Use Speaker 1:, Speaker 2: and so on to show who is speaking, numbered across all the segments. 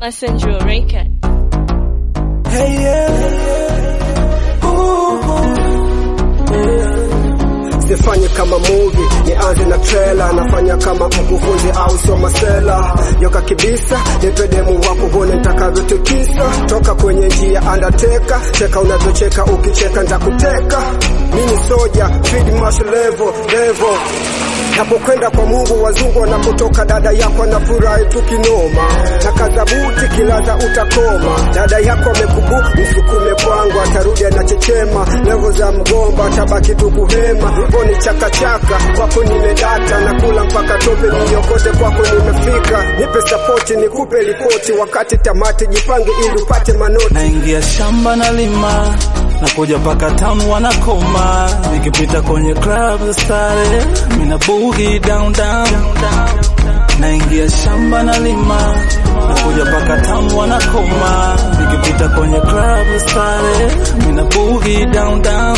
Speaker 1: Messenger Record.
Speaker 2: Hey, yeah. Ooh, yeah. Sifanye kama movie, nianze na trailer, nafanya kama mkufunzi au soma sela. Yoka kibisa, nipe demu wako uone nitakavyotikisa. Toka kwenye njia undertaker, cheka unavyocheka, ukicheka nitakuteka. Mimi soja, feed marshal level, level. Napokwenda kwa Mungu wazungu wanapotoka, dada yako anafurahi tukinoma, na kadhabuti kilaza utakoma. Dada yako amekubu msukume kwangu, atarudi anachechema, levo za mgomba tabaki tu kuhema. Hivyo ni chakachaka kwako, nimedata na kula mpaka tope, niokote kwako nimefika. Nipe sapoti nikupe ripoti, wakati tamati jipange ili upate manoti.
Speaker 3: naingia shamba na lima nakuja paka town wanakoma nikipita kwenye club za stare mina boogie down down naingia shamba na lima nakuja paka town wanakoma nikipita kwenye club za stare mina boogie down down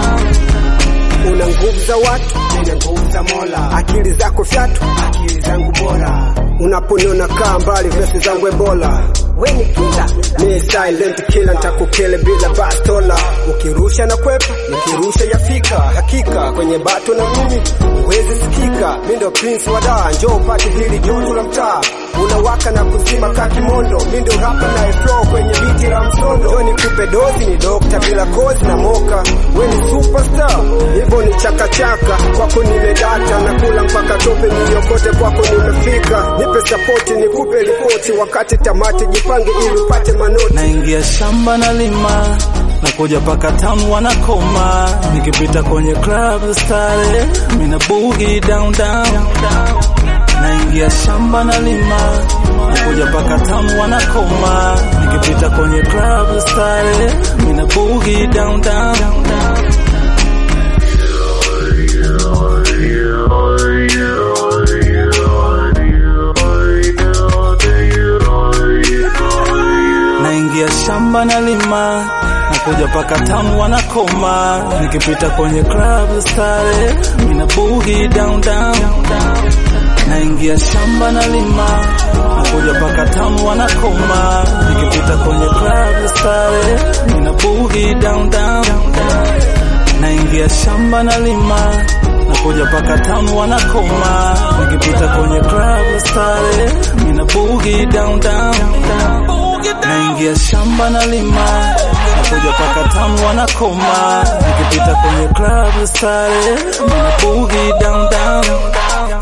Speaker 2: Una nguvu za watu, nina nguvu za Mola. Akili zako fyatu, akili zangu bora. Unaponiona kaa mbali, vesi zangu ebola. We ni kila ni silent killer, nitakukele bila bastola. Ukirusha na kwepa, nikirusha yafika. Hakika kwenye bato na mimi huwezi sikika. Mi ndo prince wa daa, njoo upate hili joto la mtaa. Unawaka na kuzima kakimondo, mi ndo rapa na flow kwenye biti la msondo. Njoo nikupe dozi, ni dokta bila kozi na moka. We ni superstar, hivyo ni chakachaka. Kwako nimedata na kula mpaka tope, niliokote kwako nimefika. Nipe sapoti, nikupe ripoti, wakati tamati jipange ili upate manoti.
Speaker 3: naingia shamba na lima nakuja paka town wanakoma nikipita kwenye club za stare mina boogie down down naingia shamba na lima nakuja paka town wanakoma nikipita kwenye club za stare mina boogie down down naingia shamba na lima nakuja paka town wanakoma nikipita kwenye club za stare mina boogie down down naingia shamba na lima nakuja paka town wanakoma nikipita kwenye club za stare mina boogie down down naingia shamba na lima nakuja paka town wanakoma nikipita kwenye club za stare mina boogie down down naingia shamba na lima nakuja paka town wanakoma nikipita kwenye club za stare mina boogie down down